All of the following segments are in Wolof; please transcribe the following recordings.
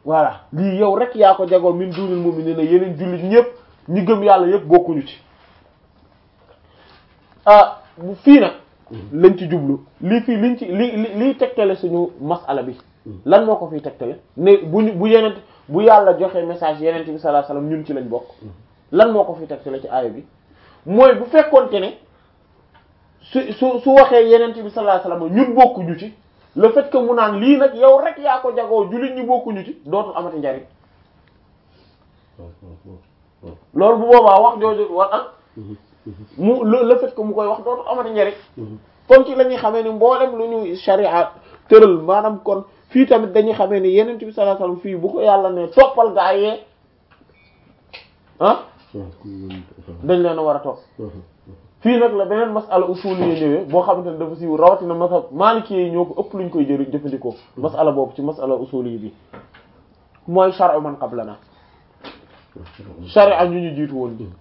voilà lii yow rek yaa ko jagoo min dunil mu'minina yeneen jullit ñëpp ñi gëm yàlla yëpp bokkuñu ci ah fii nag lañ ci jublu lii fii liñ ci li li liy tegtale suñu masala bi lan moo ko fiy tegtale ne bu ñu bu yenent bu yàlla joxe message yenent bi sallallahu alayhi wasallam ñun ci lañ bokk lan moo ko fiy tegtale ci aaya bi mooy bu fekkonte ne su su su waxee yenent bi sallallahu alayhi wasallam ñun bokkuñu ci le fait que mu naan lii nag yow rek yaa ko jagoo jullit ñi bokkuñu ci dootul amati njariñ loolu bu boobaa wax jooju war ah mu le fait que mu koy wax dootul amati njariñ kon ci la ñuy xamee ni mboolem lu ñu sharia tëral maanaam kon fii tamit dañuy xamee ni yenent bi sallallahu alayhi wasallam fii bu ko yàlla ne toppal gaa yee ah dañ leen a war a topp fii nag la beneen masala usuli yi ñëwee boo xamante ne dafa siiw rawatina masal maliki yi ñoo ko ëpp luñ koy jëri jëfandikoo masala boobu ci masala usuli yi bi mooy shar'u man qablana sharia ñu ñu jiitu woon bi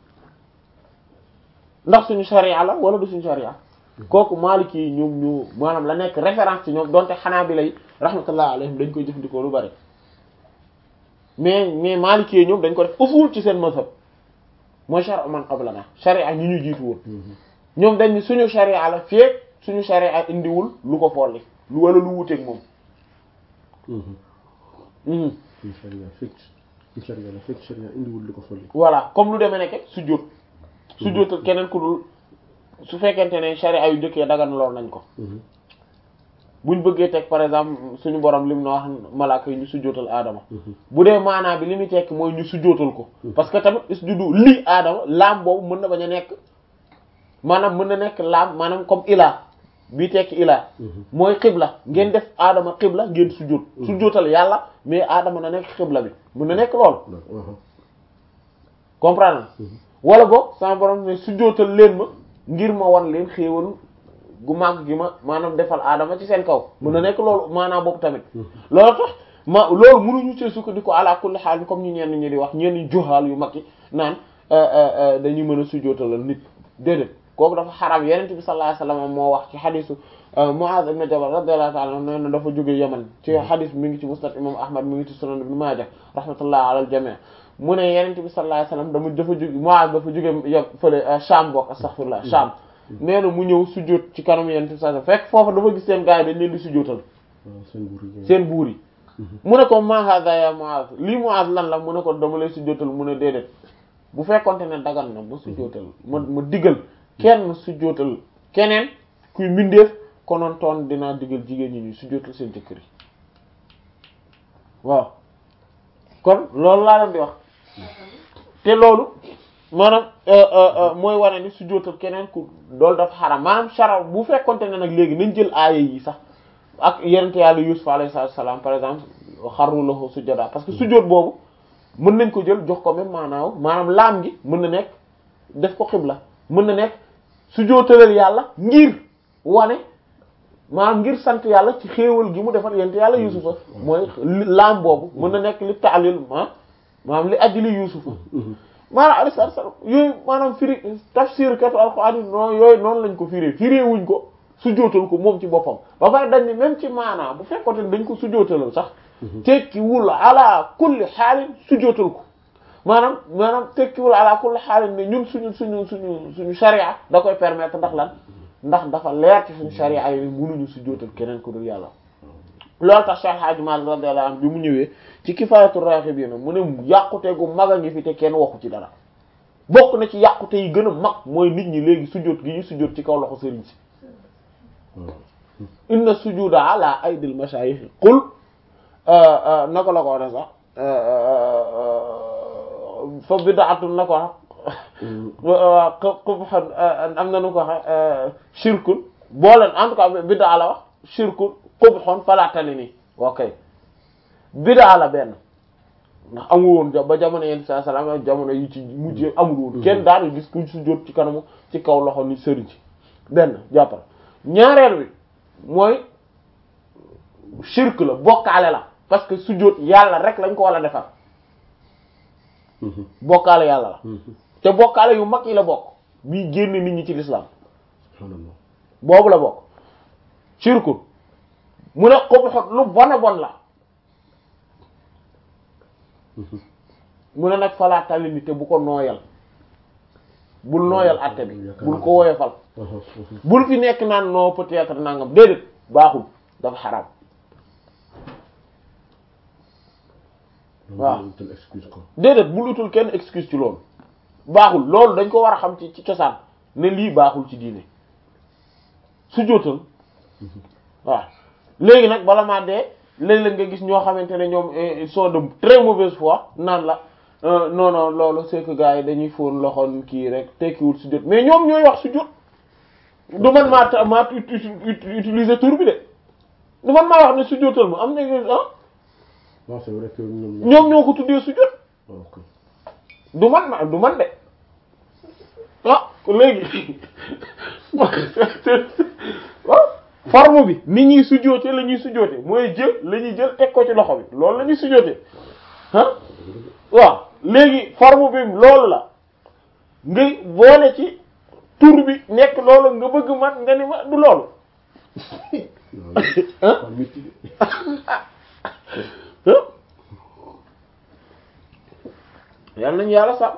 ndax suñu sharia la wala du suñu sharia kooku maliki yi ñoom ñu maanaam la nekk référence ci ñoom donte xanaa bi lay rahmatullah alayhim dañ koy jëfandikoo lu bari mais mais maliki yi ñoom dañ ko def usul ci seen mazhab mooy shar'u man qablana sharia ñi ñu jiitu woon ñoom dañ ni suñu sharia la feek suñu sharia indiwul lu ko folli lu wala lu wuteeg moom voilà comme lu demee nekk sujjóot sujjóotal keneen ku dul su fekkente ne sharia yu njëkkee dagan lool nañ ko buñ bëggee teg par exemple suñu borom lim na wax malaaka yi ñu sujjóotal aadama bu dee maanaa bi li muy tekk mooy ñu sujjóotal ko parce que tamit isjudu lii aadama laam boobu mën na bañ a nekk maanaam mën na nekk laam maanaam comme ilaa bii tekki ilaa mooy xibla ngeen def aadama xibla ngeen sujjóot sujjóotal yàlla mais aadama na nekk xibla bi mën na nekk lool comprendre wala boog sama borom ne sujjóotal leen ma ngir ma wan leen xéewal gu màgg gi ma maanaam defal aadama ci seen kaw mën na nekk loolu maanaam boobu tamit loolu tax ma loolu mënuñu see sukkandiku ala kulli xaal comme ñu ñenn ñi di wax ñenn juhaal yu mag yi naan dañuy mën a sujjóotalal nit déedéet kooku dafa xaraam yenent bi sallallahu alayhi wasallam moo wax ci xadisu Muaz ibn Jabal radiyallahu ta'ala anhu nee na dafa jóge Yaman ci xadis mi ngi ci musnad imam Ahmad mi ngi ci sunan ibn Majah rahmatullah ala al jami' mu ne yenent bi sallallahu alayhi wasallam dama dafa jóge Muaz dafa jóge ya fële Sham bokk astaghfirullah Sham nee na mu ñëw sujjóot ci kanam yenent bi sallallahu alayhi wasallam fekk foofa dafa gis seen gaay dañ leen di sujjóotal seen buur yi mu ne ko ma hadha ya Muaz lii Muaz lan la mu ne ko dama lay sujjóotal mu ne déedéet bu fekkonte ne dagan na ba sujjóotal ma ma digal kenn sujjóotal keneen kuy mbindeef konoon toon dinaa digal jigéen ñi ñu sujjóotal seen jëkkër yi waaw kon loolu laa leen di wax te loolu maanaam mooy wane ni sujjóotal keneen ku loolu dafa xaram maanaam shara bu fekkonte ne nag léegi nañ jël aaya yi sax ak yenente yàlla Yuusuf alayhi salaam par exemple xarru lahu sujjada parce que sujjóot boobu mën nañ ko jël jox ko même maanaaw maanaam laam gi mën na nekk def ko xibla mën na nekk sujjóotalal yàlla ngir wane maanaam ngir sant yàlla ci xéewal gi mu defal yent yàlla yusufa mooy laam boobu mën na nekk li taalil ma maanaam li ajli yusufa maanaam alayhi salaatu salaam yooyu maanaam firi tafsir katu alxuraan yi noonu yooyu noonu lañ ko firee firee wuñ ko sujjóotal ko moom ci boppam ba pare dañ ni même ci maanaam bu fekkoon ne dañ ko sujjóotalal sax tekkiwul ala kulli xaalin sujjóotal ko maanaam maanaam tekkiwul ala kulli xaalin ne ñun suñu suñu suñu suñu sharia da koy permettre ndax lan ndax dafa leer ci suñu sharia yi mënuñu sujjóotal keneen ku dul yàlla loolu tax Cheikh Hadji Malick radiyallahu anhu bi mu ñëwee ci Kifaayatu Raaxibiin mu ne yàqute gu mag a ngi fi te kenn waxu ci dara bokk na ci yàqute yi gën a mag mooy nit ñi léegi sujjóot gi ñu sujjóot ci kaw loxo sëriñ si inna sujuda ala aydil mashayikh qul naka la ko wax sax fa bid'atun na ko wax qubhan am na nu ko wax shirkun booleen en tout cas bid'a la wax shirkun qubhun fala talini ok bid'a la benn ndax amul woon ba jamono yenn saa salaam jamono yi ci mujj amul woon kenn daal gis ku sujjóot ci kanamu ci kaw loxo ni sëriñ ci benn jàppal ñaareel bi mooy shirk la bokkaale la parce que sujjóot yàlla rek lañ ko war a defar bokkaale yàlla la te bokkaale yu mag yi la bokk bii génn nit ñi ci l'islam boobu la bokk shirku mu ne xobu xot lu bon a bon la mu ne nag falaatali ni te bu ko nooyal bul nooyal àtte bi bul ko woyofal bul fi nekk naan non peut-être nangam déedéet baaxul dafa xaraam waaw déedéet bul utul kenn excuse ci loolu baaxul loolu dañ ko war a xam ci ci cosaan ne lii baaxul ci diine su jootal waaw léegi nag bala maa dee léeg-léeg nga gis ñoo xamante ne ñoom ils sont de très mauvaise foi naan la non non loolu c'est que gars yi dañuy fóon loxoon kii rek tekkiwul su jot mais ñoom ñooy wax su jot du man maa maa utiliser tur bi de du man maa wax ne su jotal ma am na ah non c'est vrai que ñoom ñoom ñoo ko tuddee su jot du man ma du man de ah léegi waaw forme bi ni ñuy sujjóote la ñuy sujjóote mooy jël la ñuy jël teg ko ci loxo bi loolu la ñuy sujjóote ah waaw léegi forme bi loolu la nga boole ci tur bi nekk loolu nga bëgg man nga ni ma du loolu yal nañu yàlla sax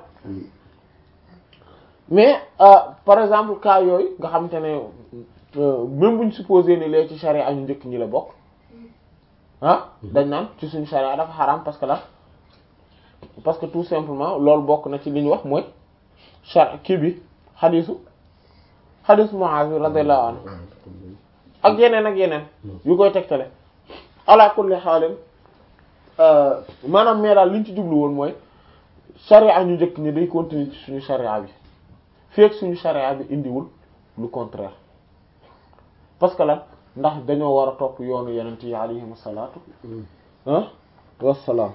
mais par exemple cas yooyu nga xamante ne même buñ supposé ni lee ci charia ñu njëkk ñi la bokk ah dañ naan ci suñu charia dafa xaraam parce que la parce que tout simplement loolu bokk na ci li ñu wax mooy char kii bi xadisu xadisu Muaz bi radiyallahu anhu ak yeneen ak yeneen yu koy tegtale ala kulli xaalin maanaam mais daal li ñu ci jublu woon mooy charia ñu njëkk ñi day continuer ci suñu charia bi fekk suñu charia bi indiwul lu contraire parce que lan ndax dañoo war a topp yoonu yenent yi alayhim salaatu ah wassalaam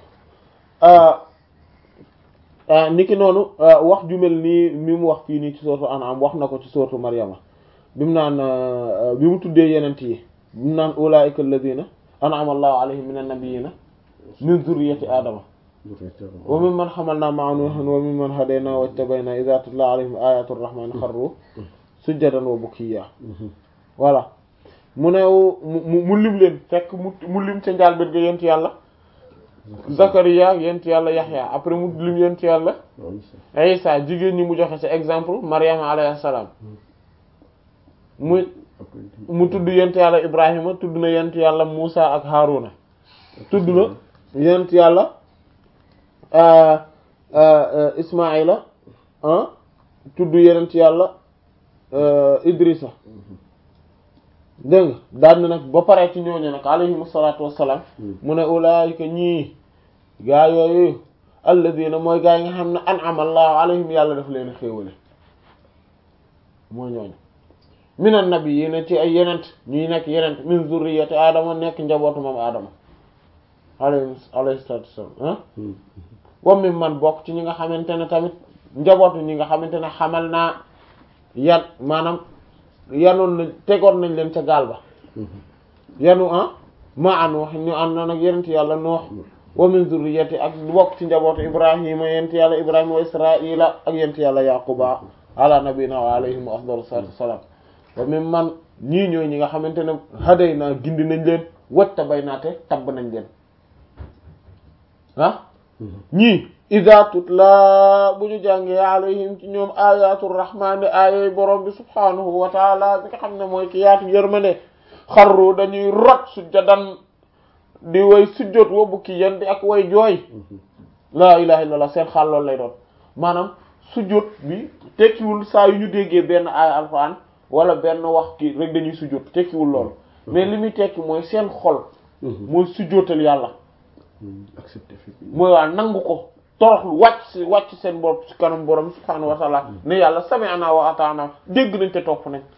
niki noonu wax ju mel nii mi mu wax fii nii ci sourate An'am wax na ko ci sourate Maryama bi mu naan bi mu tuddee yenent yi bi mu naan ulaa'ika alladhina an'ama Allahu alayhim minan nabiyyina min zurriyyati aadama wa mimman hamalna ma'a nuuhin wa mimman hadaynaa wajtabaynaa idhaa tutlaa alayhim aayaatu rahmaani kharruu sujjadan wa bukiyya voilà mu ne mu mu lim leen fekk mu mu lim ca njaal bét ga yent yàlla Zakariya yent yàlla Yaxya après mu lim yent yàlla Isa jigéen ñi mu joxe ci exemple Maryama alayhi salaam mu mu tudd yent yàlla Ibrahima tudd na yent yàlla Muusa ak Haaruna tudd na yent yàlla Ismaila tudd yent yàlla Idrissa dégg nga daan na nag ba pare ci ñooñu nag alayhimu salaatu wassalaam mu ne ulaayika ñii gaa yooyu alladina mooy gaa yi nga xam ne an'ama allahu alayhim yàlla daf leen xéewale mooy ñooñu minan nabiyyiina ci ay yenent ñuy nekk yenent min zurriyati aadama nekk njabootu moom aadama alayhi alayhi salaatu wassalaam wa min man bokk ci ñi nga xamante ne tamit njabootu ñi nga xamante ne xamal naa yan maanaam yanoon nañ tegoon nañ leen ca gaal ba yanu ah ma an wax ñu ànd na nag yenent yàlla noox wa min zurriyati ak bokk ci njabootu ibrahima yent yàlla ibrahima wa israila ak yent yàlla yaquba ala nabina wa alayhim afdalu salatu wassalam wa min man ñii ñooy ñi nga xamante ne haday naa gindi nañ leen watta bay naate tabb nañ leen ah ñii ida tutla bu ñu jàngee alayhim ci ñoom ayatu rahmani ayay borom bi subhanahu wa taala bi nga xam ne mooy ki yaatu yërmande xarru dañuy rot sujjadan di way sujjóot wa bukki yan di ak way jooy laa ilaha illallah seen xaal loolu lay doon maanaam sujjóot bi tekkiwul saa yu ñu déggee benn aaya alxuraan wala benn wax ki rek dañuy sujjóot tekkiwul loolu mais li muy tekki mooy seen xol mooy sujjóotal yàlla accepté mooy waa nangu ko toroxlu wàcc wàcc seen bopp ci kanam borom subhaanahu wa ta'ala ne yàlla sami'na wa ata'na dégg nañ te topp nañ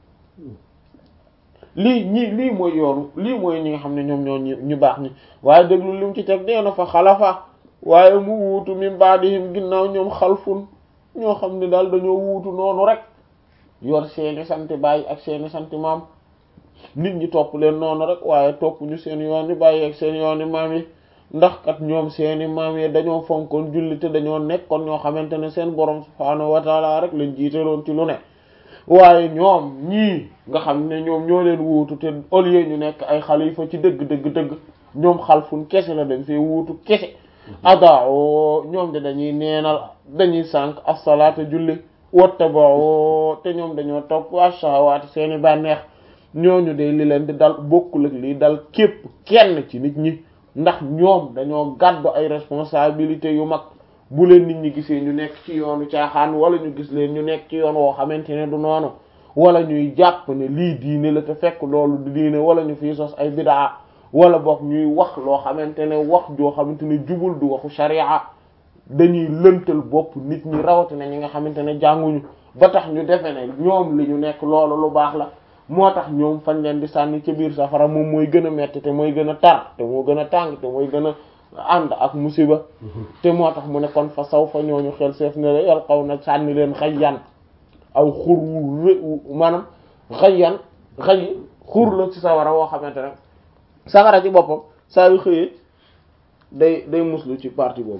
lii ñii lii mooy yoonu lii mooy ñi nga xam ne ñoom ñoo ñu baax ñi waaye déglu li mu ci teg nee na fa xalafa waaye mu wuutu min ba'dihim ginnaaw ñoom xalfun ñoo xam ne daal dañoo wuutu noonu rek yor seeni santi bàyyi ak seeni santi maam nit ñi topp leen noonu rek waaye topp ñu seen yoon yi bàyyi ak seen yoon yi maam yi ndax kat ñoom seeni maam yi dañoo fonkoon julli te dañoo nekkoon ñoo xamante ne seen borom subhaanahu wa taala rek lañ jiitaloon ci lu ne waaye ñoom ñii nga xam ne ñoom ñoo leen wuutu te au lieu ñu nekk ay xalifa ci dëgg dëgg dëgg ñoom xalfun kese la dañ fee wuutu kese adaao ñoom de dañuy neenal dañuy sànq as-salaata julli wattabao te ñoom dañoo topp ash-shahawaati seeni bànneex ñooñu de li leen di dal bokkul ak lii dal képp kenn ci nit ñi ndax ñoom dañoo gàddu ay responsabilité yu mag bu leen nit ñi gisee ñu nekk ci yoonu caaxaan wala ñu gis leen ñu nekk ci yoon woo xamante ne du noonu wala ñuy jàpp ne lii diine la te fekk loolu du diine wala ñu fiy sos ay bidaa wala boog ñuy wax loo xamante ne wax joo xamante ne jubul du waxu sharia dañuy lëntal bopp nit ñi rawatina ñi nga xamante ne jànguñu ba tax ñu defe ne ñoom li ñu nekk loolu lu baax la moo tax ñoom fañ leen di sànni ca biir safara moom mooy gën a metti te mooy gën a tar te moo gën a tàng te mooy gën a ànd ak musiba te moo tax mu ne kon fa saw fa ñooñu xel seef ne la yal xaw na sànni leen xayyan aw xur wu ré maanaam xayyan xay xur la ci sawara woo xamante ne sawara ci boppam saa yu xëyee day day muslu ci partie boobu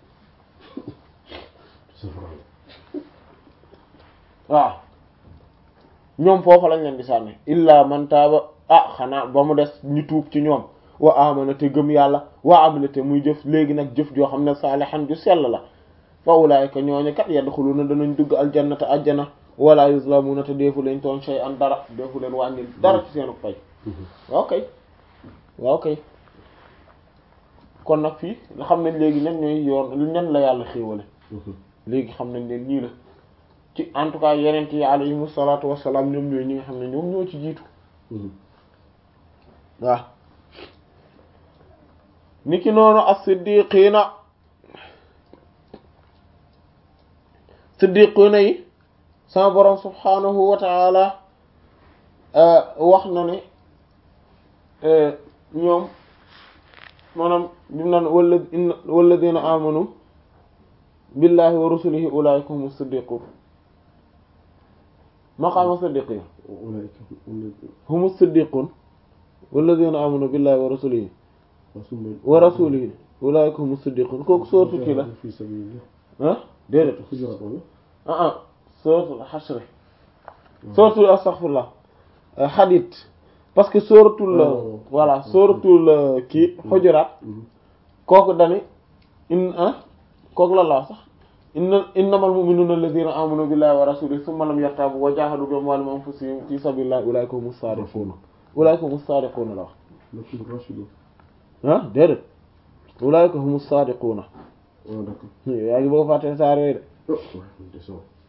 waaw ñoom foofu lañ leen di sànni illa man taaba ah xanaa ba mu des ñu tuub ci ñoom wa amana te gëm yàlla wa amila te muy jëf léegi nag jëf joo xam ne saalihan ju sell la fa ulaayika ñooñu kat yadxuluna danañ dugg aljannata ajjana wala yuzlamuna te deefu leen toon shay'an dara deefu leen wàññil dara ci seenu fay waaw kay waaw kay kon nag fii nga xam nañ léegi ñan ñooy yoon ñan la yàlla xéewale léegi xam nañ leen ñii la ci en tout cas yeneen yi alayhimu salaatu wassalaam ñoom ñooy ñi nga xam ne ñoom ñoo ci jiitu waaw niki noonu as-siddiqiina siddiqiina yi sama borom subhaanahu wa ta'ala wax na ne ñoom maanaam dim naan wala inna walladina amanu billahi wa rusulihi ulaika humu siddiqun maqaama siddiqin humu siddiqun walladina amanu billahi wa rasulihi wa rasulihi ulaika humu siddiqun kooku sootu kii la ah déedéet ah ah sooratul xasri sooratul astaghfirullah hadid parce que sooratul voilà sooratul kii xujuraat kooku dani in ah kooku la la sax inna innamal mu'minuna alladhina amanu billahi wa rasulihi thumma lam yartabu wa jahadu bi amwalihim wa anfusihim fi sabilillahi ulaika humus sadiqun ulaika humus sadiqun la wax ah déedéet ulaika humus sadiquna yaa ngi bëgg fàtte saar yooyu de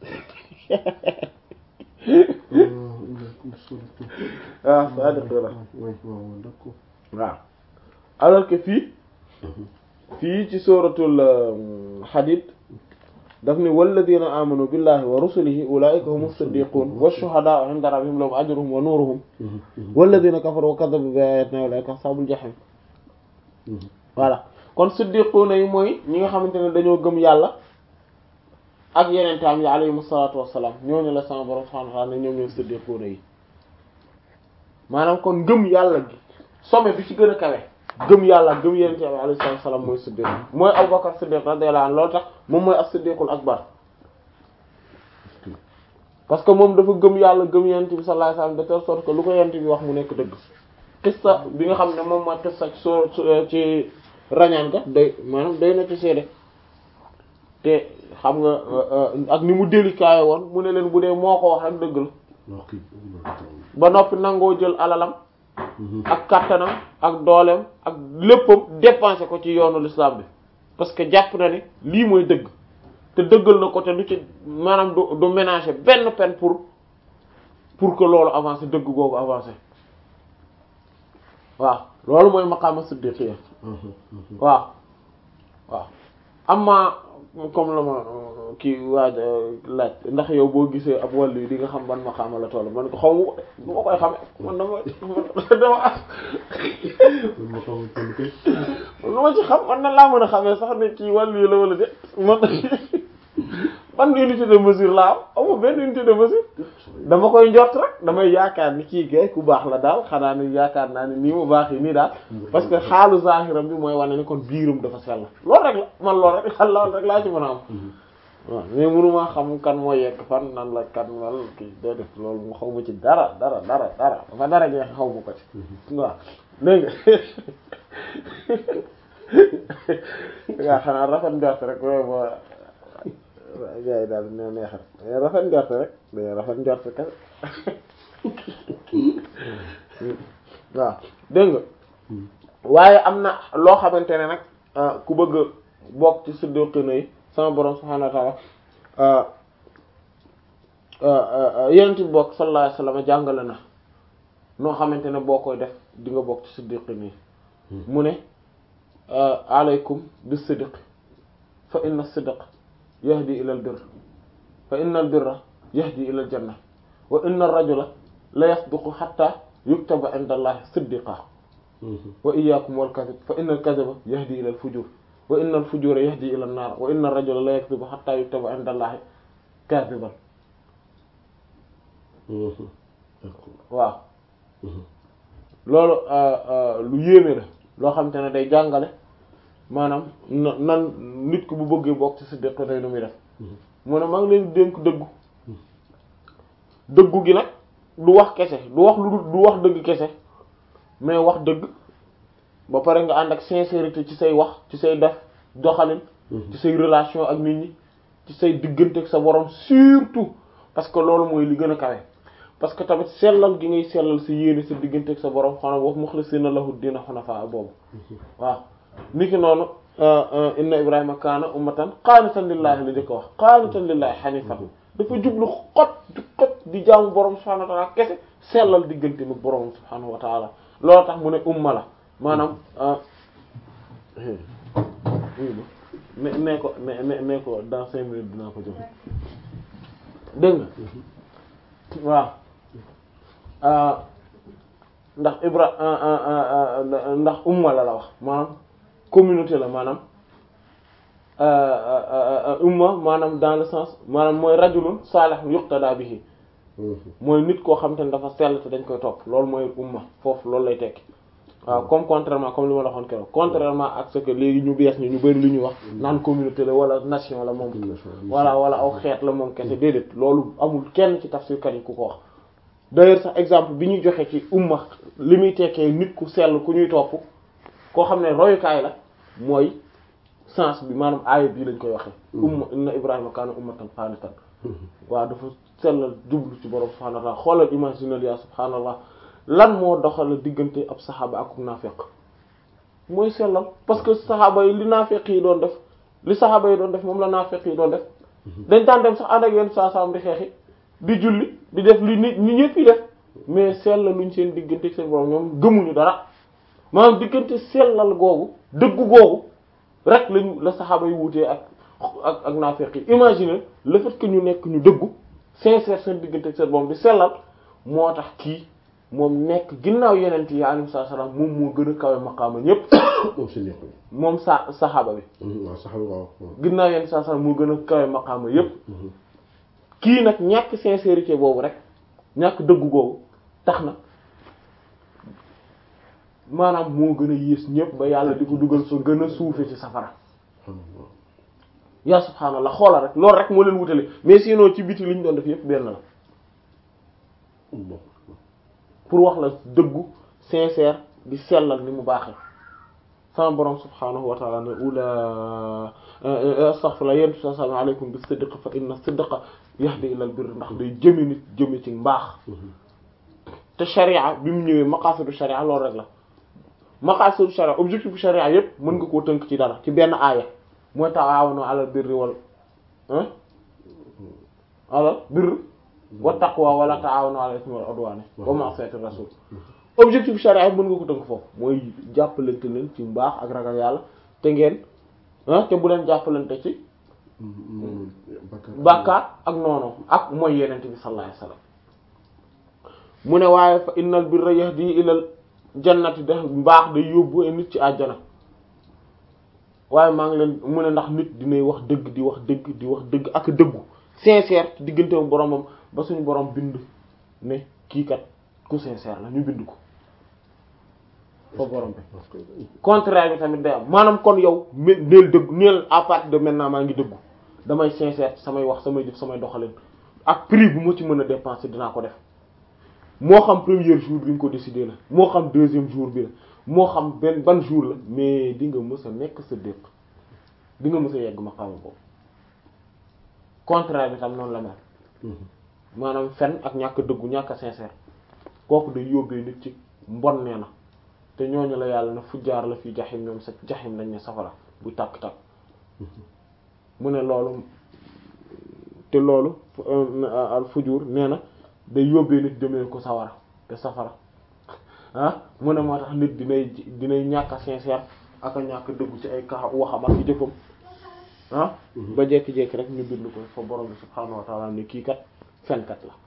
waaw sadiquna waaw alors que fii fii ci suratul hadid daf ni walladina amanu billahi wa rusulihi ulaika humu siddiqun washuhadaa'u 'inda rabbihim lahum ajruhum wa nuruhum walladina kafaru wa kadhabu bi ayatina ulaika ashabul jahim voilà kon siddiquna yi mooy ñi nga xamante ne dañoo gëm yàlla ak yeneen taam yi alayhimu salaatu wassalaam ñooñu la sama borom subhanahu wa ta'ala ne ñoom ñooy siddiquna yi maanaam kon gëm yàlla gi sommet bi ci gën a kawe gëm yàlla gëm yeneen taam yi alayhi salaatu wassalaam mooy siddiq mooy Abubakar siddiq radiyallahu anhu loolu tax moom mooy as-siddiqul akbar parce que moom dafa gëm yàlla gëm yeneen bi sallallahu alayhi wasallam de telle sorte que lu ko yeneen bi wax mu nekk dëgg qissa bi nga xam ne moom mooy qissa ci soo ci rañaan ga doy maanaam doy na ci seede te xam nga ak ni mu délicat woon mu ne leen bu dee moo ko wax rek dëgg la ba noppi nangoo jël alalam ak kattanam ak dooleem ak léppam dépensé ko ci yoonu l'islam bi parce que jàpp na ni lii mooy dëgg te dëggal na ko te du ci maanaam du du ménager benn peine pour pour que loolu avancé dëgg googu avancé waaw loolu mooy maqaama siddiqiyya waaw waaw amma comme la ma kii waaj laaj ndax yow boo gisee ab wàllu yi di nga xam ban maqaama la toll man ko xaw ma bu ma koy xamee man dama dama lu ma ci xam man na laa mën a xamee sax ne kii wàllu yi la wala de man ban unité de mesure laa am amu benn unité de mesure dama koy njort rek damay yaakaar ni kii gay ku baax la daal xanaa ni yaakaar naa ni nii mu baax yi nii daal parce que xaalu zahiram bi mooy wane ni kon biiram dafa sell loolu rek la man loolu rek loolu rek laa ci mën a am waaw mais mënuma xam kan moo yegg fan nan la kan wal kii day def loolu mu xaw ma ci dara dara dara dara dafa dara jeex xaw ma ko ci waaw dégg nga yaa xanaa rafet njort rek loolu moo gars yi daal ne neexal rafet njort rek day rafet njort kese waaw dégg nga waaye am na loo xamante ne nag ku bëgg bokk ci siddiqina yi sama borom subhaanahu wa ta'ala yenent bi bokk sallallahu alayhi wasallam jàngale na noo xamante ne boo koy def di nga bokk ci siddiqina yi mu ne alaykum bis sidq fa inna sidq yahdi ila al birr fa inna al birra yahdi ila al janna wa inna ar rajula la yasduqu hatta yuktaba inda allahi siddiqa wa iyyakum wal kadhib fa inna al kadhiba yahdi ila al fujur wa inna al fujura yahdi ila an nar wa inna ar rajula la yakdhibu hatta yuktaba inda allahi kadhiban waaw loolu lu yéeme la loo xam te ne day jàngale maanaam nan nit ku bu bëggee bokk ci siddiq day nu muy def mu ne maa ngi leen dénk dëggu dëggu gi nag du wax kese du wax lu du wax dëgg kese mais wax dëgg ba pare nga ànd ak sincérité ci say wax ci say def doxalin ci say relation ak nit ñi ci say diggante ak sa borom surtout parce que loolu mooy li gën a kawe parce que tamit sellal gi ngay sellal sa yéene sa diggante ak sa borom xanaa wax mukhlisina lahu dina hunafa boobu waaw niki noonu inna ibrahima kaana ummatan qaanitan lillahi la jëkk wax qaanitan lillahi hanifan dafa jublu xot di xot di jaamu borom subhanahu wa ta'ala kese sellal diggante mu borom subhanahu wa ta'ala loolu tax mu ne umma la maanaam ne ne ko ne ne ne ko dans cinq minutes dinaa ko joxe dégg nga waaw ndax ibra ndax umma la la wax maanaam communauté la maanaam umma maanaam dans le sens maanaam mooy rajulun salih yuqtada bihi mooy nit koo xam te ne dafa sell te dañ koy topp loolu mooy umma foofu loolu lay tekki waaw comme contrairement comme li ma la waxoon keroog contrairement ak ce que léegi ñu bees ñu ñu bari lu ñu wax naan communauté la wala nation la moom wala wala aw xeet la moom kese déedéet loolu amul kenn ci tafsirkat yi ku ko wax d'ailleurs sax exemple bi ñuy joxe ci umma li muy tekkee nit ku sell ku ñuy topp koo xam ne royukaay la mooy sens bi maanaam aaya bii lañ koy waxee umma inna ibrahima kaana ummatan qaanitan waaw dafa sellal jublu ci borom subhaanahu wa ta'ala xoolal imaginal ya subhaanallah lan moo doxal diggante ab saxaaba ak naafiq mooy sellal parce que saxaaba yi li naafiq yi doon def li saxaaba yi doon def moom la naafiq yi doon def dañ daan dem sax ànd ak yenn saa saam di xeexi di julli di def li nit ñi ñëpp yi def mais sellal luñ seen diggante seen borom ñoom gëmuñu dara maanaam diggante sellal googu dëggu googu rek lañu la saxaaba yi wutee ak ak ak naafiq yi imagine le fait que ñu nekk ñu dëggu sincère seen diggante seen borom di sellal moo tax kii moom nekk ginnaaw yeneen yi alayhi salaam moom moo gën a kawe maqaama ñépp moom si nekk moom sa saxaaba bi waaw saxaaba waaw ginnaaw yeneen saa salaam moo gën a kawe maqaama yépp kii nag ñàkk sincérité boobu rek ñàkk dëggu googu tax na maanaam moo gën a yées ñépp ba yàlla di ko dugal fa gën a suufe ci safara yaa subhaanallah xoolal rek loolu rek moo leen wutale mais sinon ci biti li ñu doon def yépp benn la pour wax la dëggu sincère di sellal ni mu baaxee sama borom subhaanahu wa ta'ala ne ula astaghfirullah yentu sa sallam aleykum bi sidq fa inna sidqa yahdi ila al birr ndax day jëme nit jëme ci mbaax te sharia bi mu ñëwee maqasidu sharia loolu rek la maqasidu sharia objectif bu sharia yépp mën nga koo tënk ci dara ci benn aaya mooy ta'awanu alal birri wal alal birri wa taqwa wala ta'awanu alal ismi wal udwani wa ma'siyati rasul objectif charia mën nga ko tënk foofu mooy jàppalante leen ci mbaax ak ragal yàlla te ngeen te bu leen jàppalante ci bàkkaar ak noonu ak mooy yenente bi sallallahu alayhi wasallam mu ne waaye fa innal birra yahdi ilal jannati da mbaax day yóbbu nit ci àjjana waaye maa ngi leen mu ne ndax nit dinay wax dëgg di wax dëgg di wax dëgg ak dëggu sincère diggante boromam ba suñu borom bind ne kii kat ku sincère la ñu bind ko fa borom bi contraire bi tamit day am maanaam kon yow neel dëgg neel à partir de maintenant maa ngi dëggu damay sincère samay wax samay jëf samay doxalin ak prix bu ma ci mën a dépenser dinaa ko def moo xam premier jour bi nga ko décider la moo xam deuxième jour bi la moo xam benn ban jour la mais di nga mës a nekk sa dëkk di nga mës a yegg maqaama boobu contraire bi tam noonu la mel maanaam fen ak ñàkk dëggu ñàkk sincère kooku day yóbbee nit ci mbon nee na te ñooñu la yàlla na fujjaar la fi jaxim ñoom sa jaxim lañ ne safara bu tàkk-tàkk mu ne loolu te loolu al fujur nee na day yóbbee nit jëmee ko sawara te safara ah mu ne moo tax nit dinay dinay ñàkk a sincère ak a ñàkk dëggu ci ay ka waxam ak jëfam ah ba jekki-jekki rek ñu bind ko fa borom bi subhaanahu wa ta'ala ne kii kat fenkat la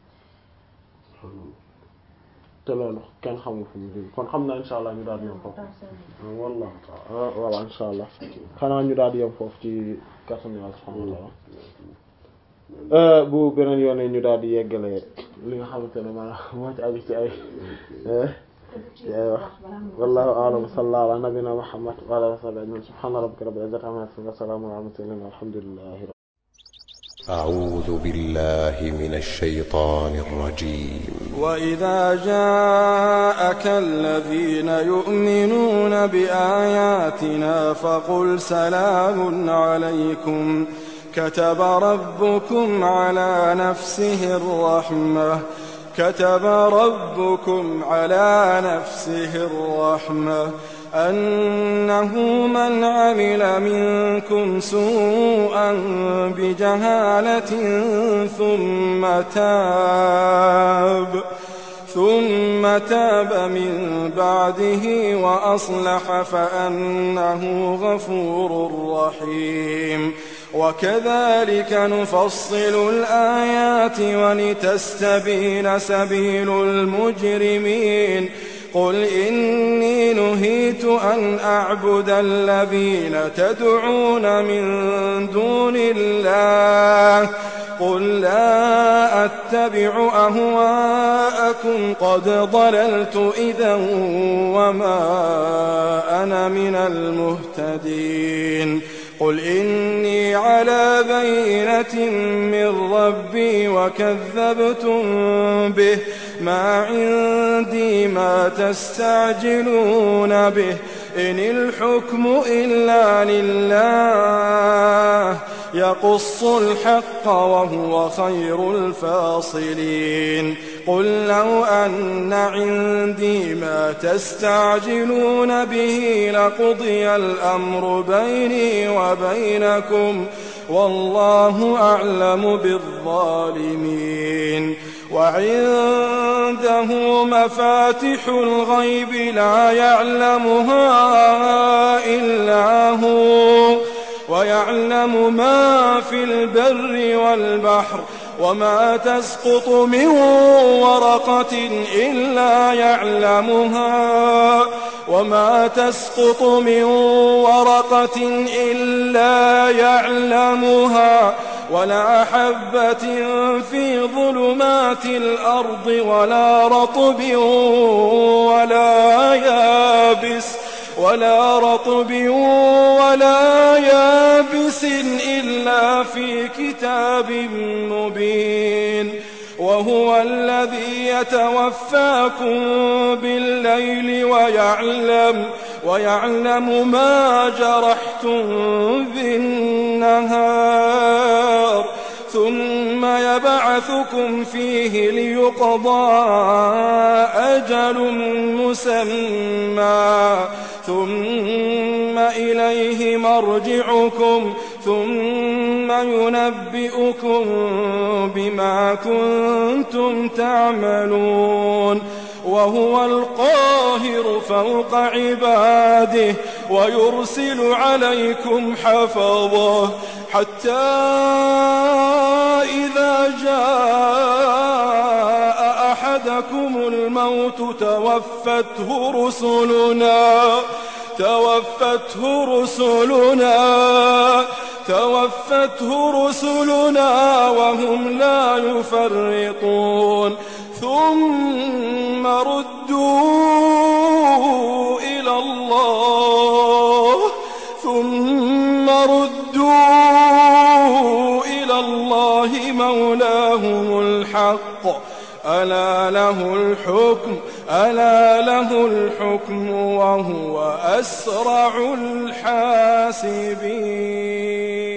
te loolu kenn xamul fu mu jóge kon xam naa insha allah ñu daal di yem foofu wallahu ta'ala voilà insha allah xanaa ñu daal di yem foofu ci kàttanu yàlla subhaanahu wa ta'ala bu beneen yoone ñu daal di yeggale li nga xamante ne maanaam moo ci aju ci ay ci ay wax wallahu a'lam sallallahu ala nabina muhammad wa ala sahbihi ajma'in subhana rabbika rabbil izzati amma yasifun wa salamun ala mursalin walhamdulillahi أعوذ بالله من الشيطان الرجيم وإذا جاءك الذين يؤمنون بآياتنا فقل سلام عليكم كتب ربكم على نفسه الرحمة كتب ربكم على نفسه الرحمة أنه من عمل منكم سوءا بجهالة ثم تاب ثم تاب من بعده وأصلح فأنه غفور رحيم وكذلك نفصل الآيات ولتستبين سبيل المجرمين قل إني نهيت أن أعبد الذين تدعون من دون الله قل لا أتبع أهواءكم قد ضللت إذا وما أنا من المهتدين قل إني على بينة من ربي وكذبتم به ما عندي ما تستعجلون به إن الحكم إلا لله يقص الحق وهو خير الفاصلين قل لو أن عندي ما تستعجلون به لقضي الأمر بيني وبينكم والله أعلم بالظالمين وعنده مفاتح الغيب لا يعلمها إلا هو ويعلم ما في البر والبحر وما تسقط من ورقة إلا يعلمها وما تسقط من ورقة إلا يعلمها ولا حبة في ظلمات الأرض ولا رطب ولا يابس ولا رطب ولا يابس إلا في كتاب مبين وهو الذي يتوفاكم بالليل ويعلم ويعلم ما جرحتم بالنهار ثم يبعثكم فيه ليقضى أجل مسمى ثم إليه مرجعكم ثم ينبئكم بما كنتم تعملون وهو القاهر فوق عباده ويرسل عليكم حفظه حتى إذا جاء أحدكم الموت توفته رسلنا توفته رسلنا توفته رسلنا وهم لا يفرطون ثم ردوا إلى الله ثم ردوا إلى الله مولاهم الحق ألا له الحكم ألا له الحكم وهو أسرع الحاسبين